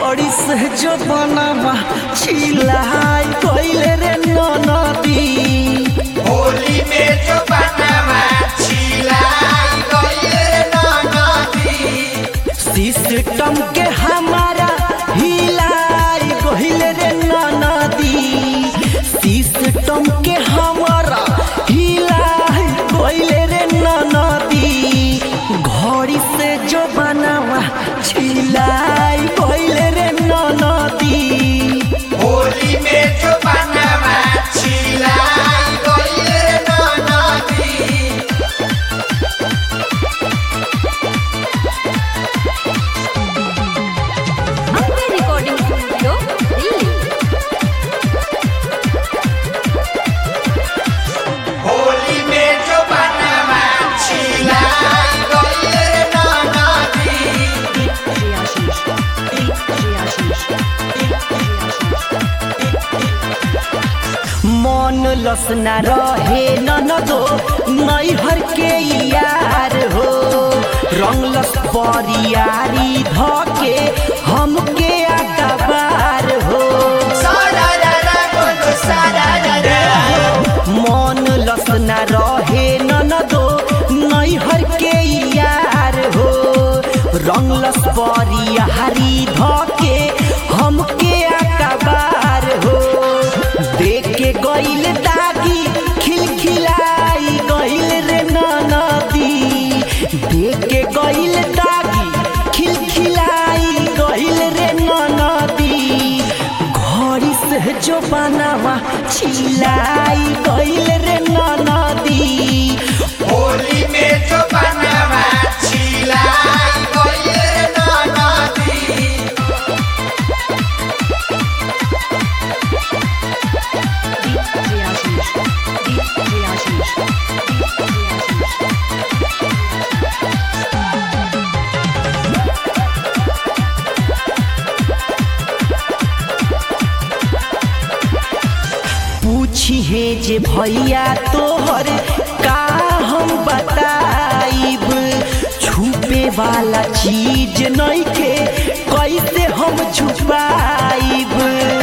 घड़ी से जो बनवा छिलाई गइले रे नदी होली में जो बनवा छिलाई गइले नदी सिस्टम के हमारा हिलाई गइले रे नदी सिस्टम के हमारा हिलाई गइले रे नदी घड़ी से जो बनवा छिलाई गइले रे नदी होली में जो बनवा छिलाई गइले नदी अपने रिकॉर्डिंग स्टूडियो दिल्ली होली में जो बनवा छिलाई गइले नदी मन लसना रहे ननदो नैहर के यार हो रंगलस बरियारी धके हमके अखबार हो सारा रा रा बोलो सारा रा रा मन लसना रहे ननदो नैहर के यार हो रंगलस बरियारी धके हमके अखबार हो देख के गइल दागी खिलखिलाई गइल रे नदी देख के गइल दागी खिलखिलाई गइल रे नदी घड़ी से जो बनावा छिलाई गइल रे नदी होली में जो बनवा छिलाई गइले नदी पूछी है जे भैया तोहर का हम बताइब छुपे वाला चीज नहीं के कैसे हम छुपाइब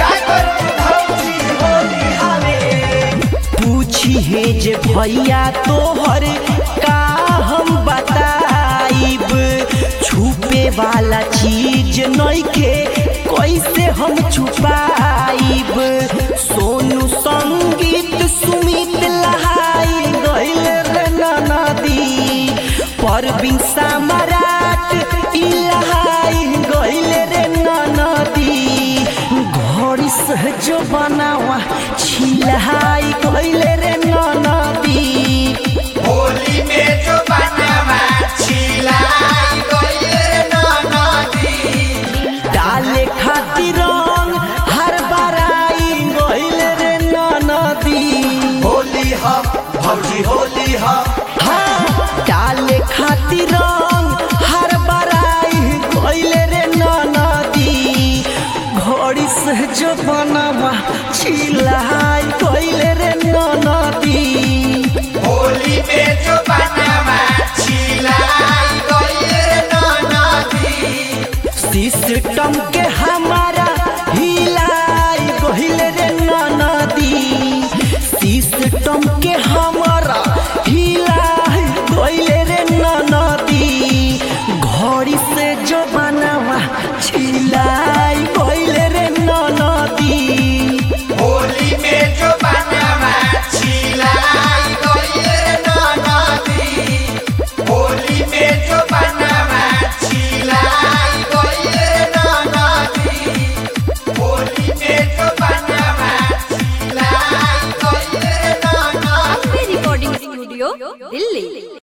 पूछी है जे भैया तोहर का हम बताइब छुपे वाला चीज नहीं के कैसे हम छुपाइब सोनू संगीत सुमित लहाई गइल रे नदी परवीन सम्राट ई लहाई गइल रे नदी घड़ी से जो बनावा छिलाई गइल रे नदी होली में जो बनवा छिलाई गइले नदी डाले खातिर रंग हर बराई गइल रे नदी होली हा भौजी होली हा हाँ डाले खातिर रंग हर बराई गइल रे नदी घड़ी से जो बनवा छिलाई गइल रे नदी होली में जो बनवा छिलाई गइले नदी सिस्टम के हमारा हिलाई गहिल रे नदी सिस्टम के हमारा हिलाई गइल रे नदी घड़ी से जो बनवा छिलाई गइल रे नदी होली में जो बनवा छिलाई गइले नदी होली में जो बनवा छिलाई गइले नदी होली में जो बनवा छिलाई गइले नदी अपने रिकॉर्डिंग स्टूडियो दिल्ली